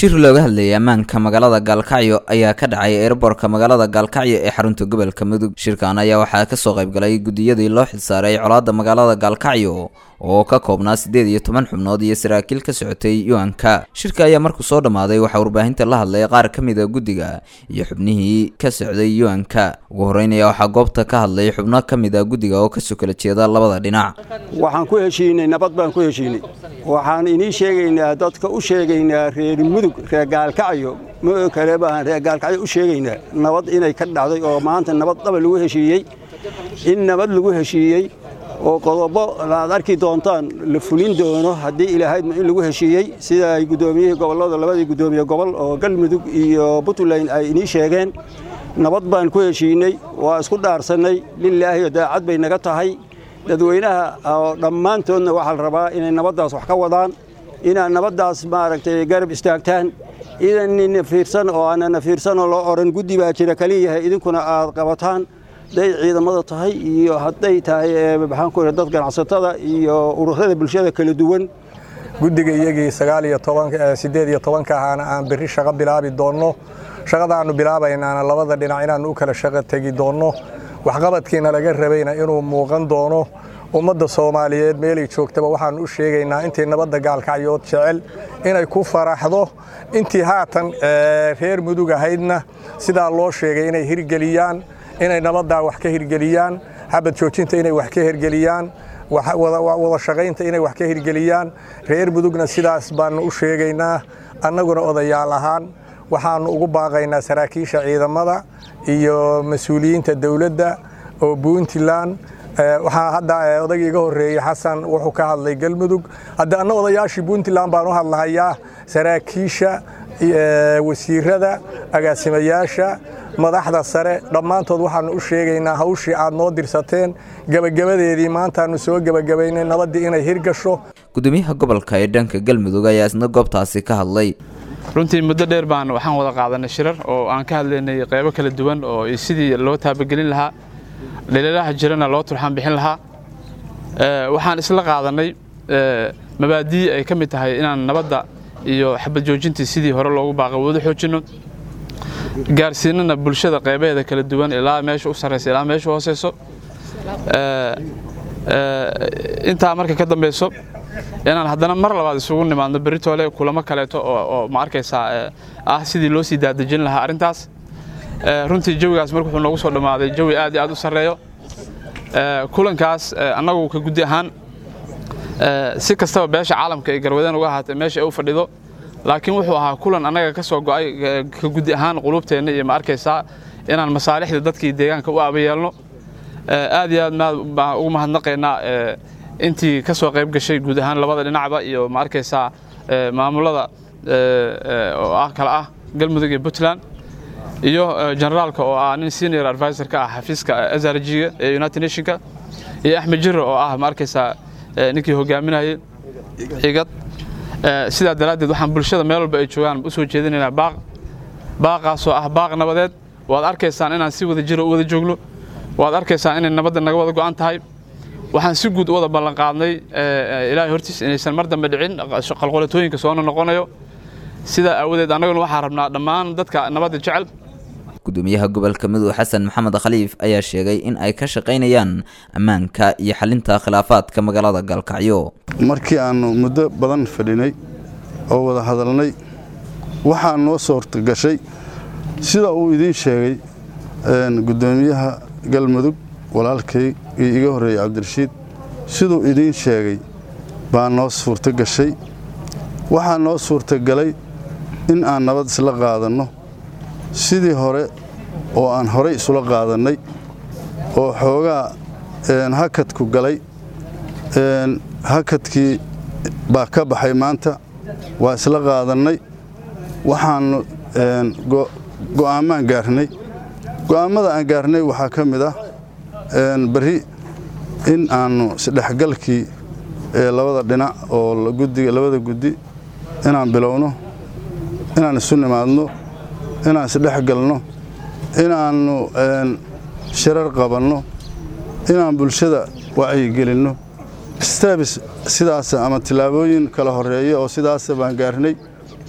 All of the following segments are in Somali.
shir looga hadlayay ammaanka magaalada gaalkacyo ayaa ka dhacay eerboorka magaalada gaalkacyo ee xarunta gobolka mudug shirkan ayaa waxaa kasoo qaybgalay gudiyadii loo xilsaaray colaadda magaalada gaalkacyo oo ka koobnaa siddeed iyo toban xubnood iyo saraakiil ka socotay yuanka shirka ayaa markuu soo dhammaaday waxaa warbaahinta la hadlay qaar ka mid a guddiga iyo xubnihii ka socday yuanka ugu horreynaya waxaa goobta ka hadlay xubno ka mid a guddiga oo kasoo kala jeeda labada dhinac waxaan ku heshiinay nabad baan ku heshiinay waxaan inii sheegaynaa dadka u sheegaynaa reer mudug reer gaalkacyo ma kale baahan reer gaalkacyo u sheegaynaa nabad inay ka dhacday oo maanta nabad dhaba lagu heshiiyey in nabad lagu heshiiyey oo qodobo aad arki doontaan la fulin doono haddii ilaahaydma in lagu heshiiyey sida ay guddoomiyihii gobollada labadii guddoomiye gobol oo galmudug iyo puntland ay inii sheegeen nabad baan ku heshiinay waa isku dhaarsannay lilaahi daacad bay naga tahay dadweynaha oo dhammaantoodna waxaa la rabaa inay nabaddaas wax ka wadaan inaad nabaddaas maaragtay garab istaagtaan idanina fiirsan oo aanana fiirsanoo loo odhan guddi baa jira kaliyahay idinkuna aad qabataan hadday ciidamada tahay iyo hadday tahay maxaanku dad ganacsatada iyo ururada bulshada kala duwan guddiga iyagii sagaal iyo toban siddeed iyo tobanka ahaana aan berri shaqo bilaabi doonno shaqadaannu bilaabaynaana labada dhinac inaannu u kala shaqo tegi doonno waxqabadkiina laga rabayna inuu muuqan doono ummadda soomaaliyeed meelay joogtaba waxaannu u sheegaynaa intii nabadda gaalkacyood jecel inay ku faraxdo intii haatan reer mudug ahaydna sidaa loo sheegay inay hirgeliyaan inay nabaddaa wax ka hirgeliyaan xabad joojinta inay wax ka hirgeliyaan wada shaqaynta inay wax ka hirgeliyaan reer mudugna sidaas baannu u sheegaynaa annaguna odayaal ahaan waxaannu ugu baaqaynaa saraakiisha ciidamada iyo mas-uuliyiinta dowladda oo puntland waxaa hadda odagii iga horreeyey xasan wuxuu ka hadlay galmudug hadda anna odayaashii puntland baan u hadlahayaa saraakiisha wasiirada agaasimayaasha madaxda sare dhammaantood waxaannu u sheegaynaa hawshii aad noo dirsateen gebagabadeedii maantaannu soo gebagabaynay nabaddii inay hirgasho gudoomiyaha gobolka ee dhanka galmudug ayaa isna goobtaasi ka hadlay runtii muddo dheer baan waxaan wada qaadanay shirar oo aan ka hadlaynay qaybo kala duwan oo sidii loo taabagelin lahaa dhaliilaha jirana loo turxaan bixin lahaa waxaan isla qaadanay mabaadii ay ka mid tahay inaan nabadda iyo xabad joojintii sidii hore loogu baaqay wada xoojinno gaarsiinana bulshada qaybaheeda kala duwan ilaa meesha u sarraysa ilaa meesha u hooseyso intaa marka ka dambayso inaan haddana mar labaad isugu nimaadno beritoole kulamo kaleeto oo ma arkaysaa ah sidii loo sii daadejin lahaa arrintaas runtii jawigaas marka wuxuu noogu soo dhammaaday jawi aad iyo aad u sarreeyo kulankaas annagu ka guddi ahaan si kastaba beesha caalamka ay garwadeen uga ahaatee meesha ay u fadhido laakiin wuxuu ahaa kulan annaga ka soo go'ay ka guddi ahaan qulubteenna iyo ma arkaysaa inaan masaalixda dadkii deegaanka u aabayeelno aad iyo aad baan ugu mahadnaqaynaa intii ka soo qayb gashay guud ahaan labada dhinacba iyo ma arkaysaa maamulada oo ah kale ah galmudug iyo puntland iyo generaalka oo ah nin senior advisor ka ah xafiiska azarjiga ee united nationka iyo axmed jiro oo ah ma arkaysaa ninkii hogaaminayay xigad sidaa daraaddeed waxaan bulshada meel walba ay joogaan u soo jeedinaynaa baaq baaqaasoo ah baaq nabadeed waad arkaysaan inaan si wada jiro u wada joogno waad arkaysaan inay nabadda naga wada go'an tahay waxaan si guud u wada ballanqaadnay ilaahay hortiis inaysan mar dambe dhicin qalqolatooyinka soona noqonayo sidaa aawadeed annaguna waxaa rabnaa dhammaan dadka nabadda jecel gudoomiyaha gobolka mudug xasan maxamed khaliif ayaa sheegay in ay ka shaqaynayaan ammaanka iyo xalinta khilaafaadka magaalada gaalkacyo markii aannu muddo badan fadhinay oo wada hadalnay waxaa noo suurtagashay sida uu idiin sheegay gudoomiyaha galmudug walaalkay iyo iga horreeyey cabdirashiid siduu idiin sheegay baa noo suurtogashay waxaa noo suurtagalay in aan nabad isla qaadanno sidii hore oo aan horay isula qaadannay oo xoogaa hakadku galay hakadkii baa ka baxay maanta waa isla qaadannay waxaannu go'aammaan gaarnay go'aammada aan gaarnay waxaa ka mid ah berri in aannu isdhexgalkii labada dhinac oo gudiga labada guddi inaan bilowno inaan isu nimaadno inaan isdhexgalno inaannu shirar qabanno inaan bulshada wacyigelinno steebs sidaas ama tillaabooyin kala horeeya oo sidaasa baan gaarnay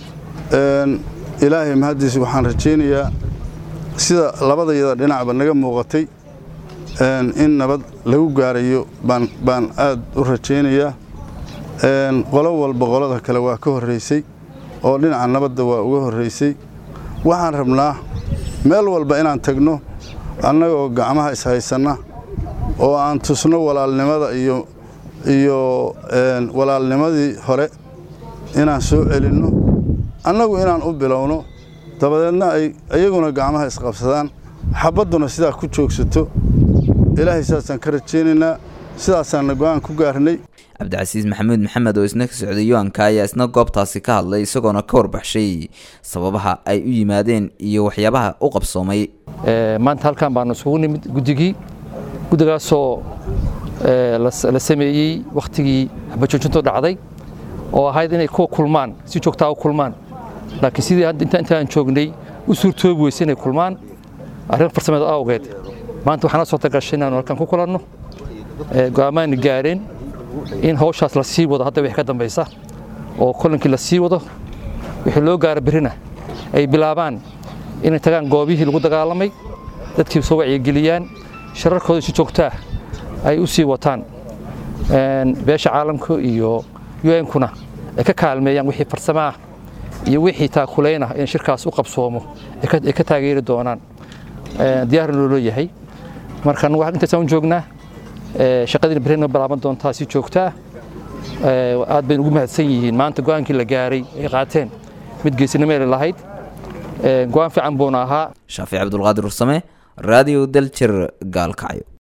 ilaahay mahaddiis waxaan rajaynayaa sida labadayada dhinacba naga muuqatay in nabad lagu gaarayo baan aad u rajaynayaa qolo walba qolada kale waa ka horraysay oo dhinaca nabadda waa uga horraysay waxaan rabnaa meel walba inaan tagno annagoo gacmaha ishaysanna oo aan tusno walaalnimada iyo iyo walaalnimadii hore inaan soo celinno annagu inaan u bilowno dabadeedna ay iyaguna gacmaha isqabsadaan xabadduna sidaa ku joogsato ilaahay saasaan ka rajaynaynaa sidaasaanna go'aan ku gaarnay cabdicasiis maxamuud maxamed oo isna ka socday yuanka ayaa isna goobtaasi ka hadlay isagoona ka warbaxshay sababaha ay u yimaadeen iyo waxyaabaha u qabsoomay maanta halkan baanu isugu nimid guddigii guddigaasoo la sameeyey wakhtigii habajoojintu dhacday oo ahayd inay kuwa kulmaan si joogtaa u kulmaan laakiin sidii intaan joognay u suurtoobi weyse inay kulmaan arrin farsameed awgeed maanta waxaana soo tagashay inaanu halkan ku kulanno go'aamaani gaareen in hawshaas la sii wado hadda wixii ka dambaysa oo kulankii la sii wado wixii loo gaaro berrina ay bilaabaan inay tagaan goobihii lagu dagaalamay dadkii soo wacyigeliyaan shararkooda si joogtaa ay u sii wataan beesha caalamka iyo un-kuna ay ka kaalmeeyaan wixii farsamo ah iyo wixii taakulayn ah in shirkaas u qabsoomo ay ka taageeri doonaan diyaarna loo leeyahay marka anagu intaasaan u joognaa shaqadiina berrina bilaaban doontaa si joogtaa aad baynu ugu mahadsan yihiin maanta go'aankii la gaaray ay qaateen mid geesinimeeli lahayd go'aan fiican buuna ahaa shaafic cabdulqaadir ursame raadiyo daljir gaalkacyo